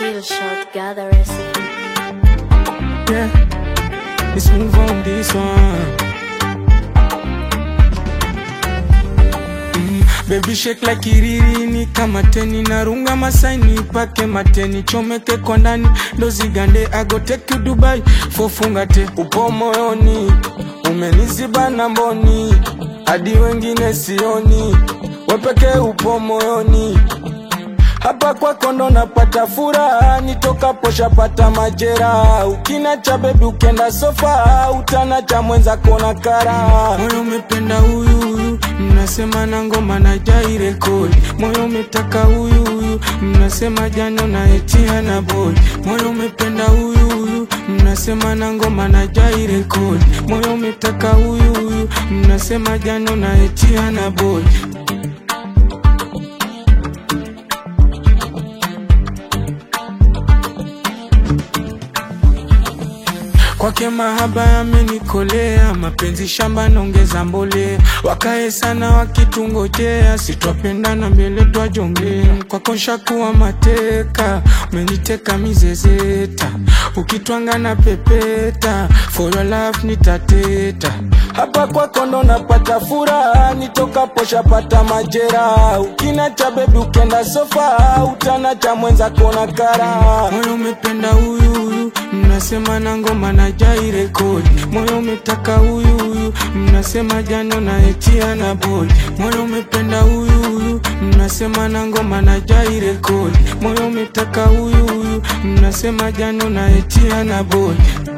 Kill shot, gather recipe. Yeah, let's move on this one. Mm, baby shake like kiririni kama teni narunga masaini pake mateni chomeke kwa ndani ndo zigande ago take you Dubai fofungate upo moyoni umeniziba na mboni hadi wengine sioni wepeke upo moyoni hapa kwako ndo napata furaha, nitokapo shapata majeraha. Ukina cha bebi ukenda sofa, utana cha mwenza kona kara. Moyo umependa huyu huyu, mnasema na ngoma na jai rekodi. Moyo umetaka huyu huyu, mnasema jano na etia na boy. Moyo umependa huyu huyu, mnasema na ngoma na jai rekodi. Moyo umetaka huyu huyu, mnasema jano na etia na boy. Kwake mahaba yamenikolea, mapenzi shamba naongeza mbolea, wakae sana wakitungojea, sitwapendana mbele twajongea. Kwako nshakuwa mateka, umeniteka mizezeta, ukitwanga na pepeta, for your love nitateta. Hapa kwako ndo napata furaha, nitokapo shapata majeraha. Ukina cha bebi ukenda sofa, utana cha mwenza kona kara. Moyo umependa huyu huyu, mnasema na ngoma na jai rekodi. Moyo umetaka huyu huyu, mnasema jano na etia na boy. Moyo umependa huyu huyu, mnasema na ngoma na jai rekodi. Moyo umetaka huyu huyu, mnasema jano na etia na boy.